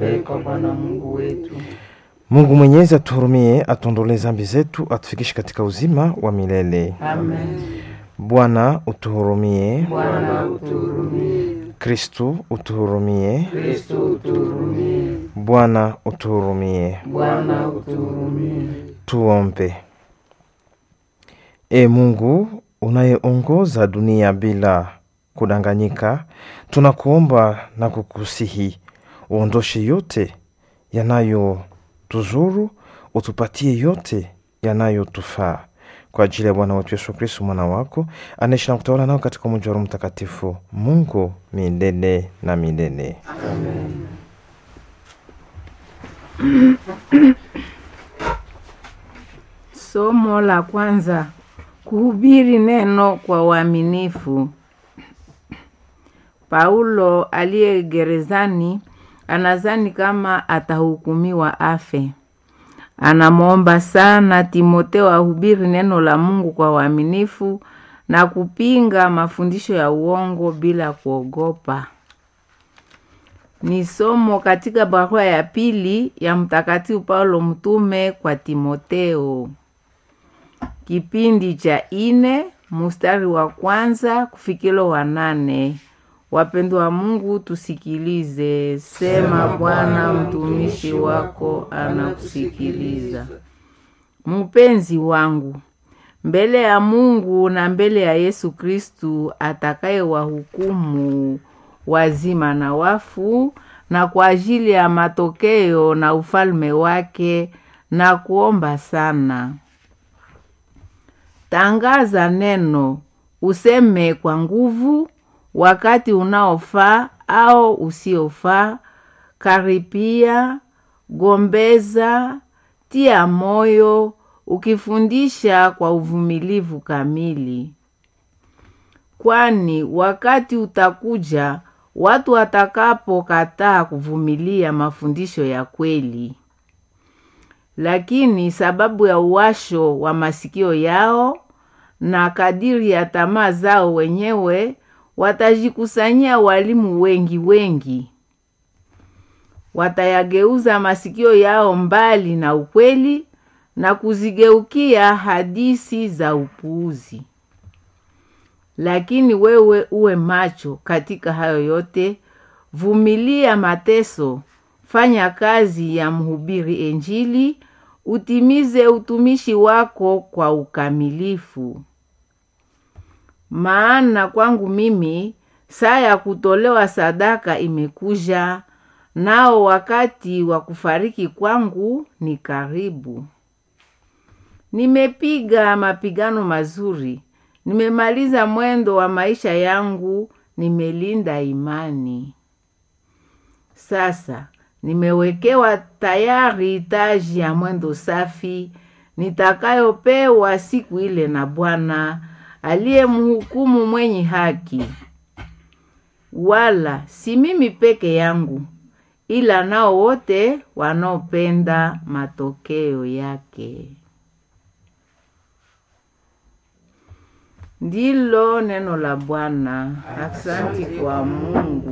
tuombee kwa Bwana Mungu wetu. Mungu Mwenyezi atuhurumie, atuondolee zambi zetu, atufikishe katika uzima wa milele. Amen. Bwana utuhurumie. Bwana utuhurumie. Kristu utuhurumie. Kristo utuhurumie. Bwana utuhurumie. Bwana utuhurumie. Tuombe. E Mungu unayeongoza dunia bila kudanganyika, tunakuomba na kukusihi uondoshe yote yanayotuzuru, utupatie yote yanayotufaa kwa ajili ya Bwana wetu Yesu Kristo mwana wako anaishi na kutawala nao katika umoja wa Roho Mtakatifu, Mungu milele na milele. Amen. Somo la kwanza: kuhubiri neno kwa uaminifu. Paulo aliye gerezani anazani kama atahukumiwa afe. Anamwomba sana Timoteo ahubiri neno la Mungu kwa uaminifu na kupinga mafundisho ya uongo bila kuogopa. Ni somo katika barua ya pili ya Mtakatifu Paulo mtume kwa Timoteo, kipindi cha ine mustari wa kwanza kufikilo wa nane. Wapendwa wa Mungu, tusikilize. Sema Bwana, mtumishi wako anakusikiliza. Mpenzi wangu, mbele ya Mungu na mbele ya Yesu Kristu atakaye wahukumu wazima na wafu, na kwa ajili ya matokeo na ufalme wake, na kuomba sana, tangaza neno, useme kwa nguvu wakati unaofaa au usiofaa, karipia, gombeza, tia moyo, ukifundisha kwa uvumilivu kamili. Kwani wakati utakuja watu watakapokataa kuvumilia mafundisho ya kweli, lakini sababu ya uwasho wa masikio yao na kadiri ya tamaa zao wenyewe watajikusanyia walimu wengi wengi, watayageuza masikio yao mbali na ukweli na kuzigeukia hadisi za upuuzi. Lakini wewe uwe macho katika hayo yote, vumilia mateso, fanya kazi ya mhubiri Injili, utimize utumishi wako kwa ukamilifu. Maana kwangu mimi saa ya kutolewa sadaka imekuja, nao wakati wa kufariki kwangu ni karibu. Nimepiga mapigano mazuri, nimemaliza mwendo wa maisha yangu, nimelinda imani. Sasa nimewekewa tayari taji ya mwendo safi nitakayopewa siku ile na Bwana aliye mhukumu mwenye haki. Wala si mimi peke yangu, ila nao wote wanaopenda matokeo yake. Ndilo neno la Bwana. Asante kwa Mungu.